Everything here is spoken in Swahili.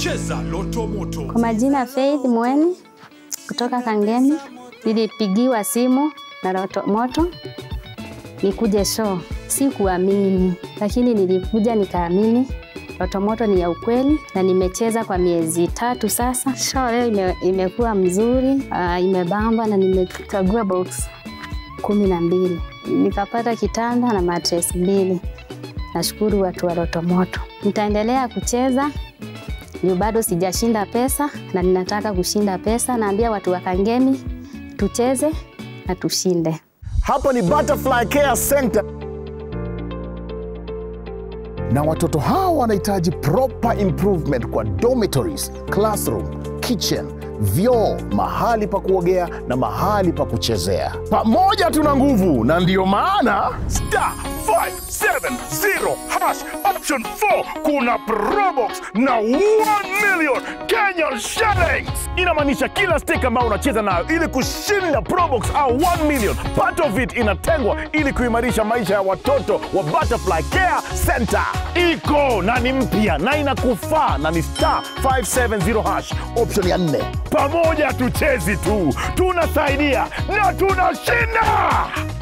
Cheza Loto Moto. Kwa majina Faith Mweni kutoka Kangemi. Nilipigiwa simu na Loto Moto nikuje show. Sikuamini, lakini nilikuja nikaamini Loto Moto ni ya ukweli na nimecheza kwa miezi tatu sasa. Show leo ime, imekuwa mzuri, uh, imebamba na nimechagua box kumi na mbili nikapata kitanda na mattress mbili. Nashukuru watu wa Loto Moto. Nitaendelea kucheza juu bado sijashinda pesa na ninataka kushinda pesa. Naambia watu wa Kangemi tucheze na tushinde. Hapa ni Butterfly Care Center na watoto hawa wanahitaji proper improvement kwa dormitories, classroom, kitchen, vyoo, mahali pa kuogea na mahali pa kuchezea. Pamoja tuna nguvu, na ndiyo maana star 570 hash option 4 kuna probox na 1 million Kenyan shillings. Inamaanisha kila stake ambayo unacheza nayo ili kushinda probox au 1 million, part of it inatengwa ili kuimarisha maisha ya watoto wa Butterfly Care Center. Iko na ni mpya na inakufaa na ni star 570 hash option ya nne. Pamoja tuchezi tu, tunasaidia na tunashinda.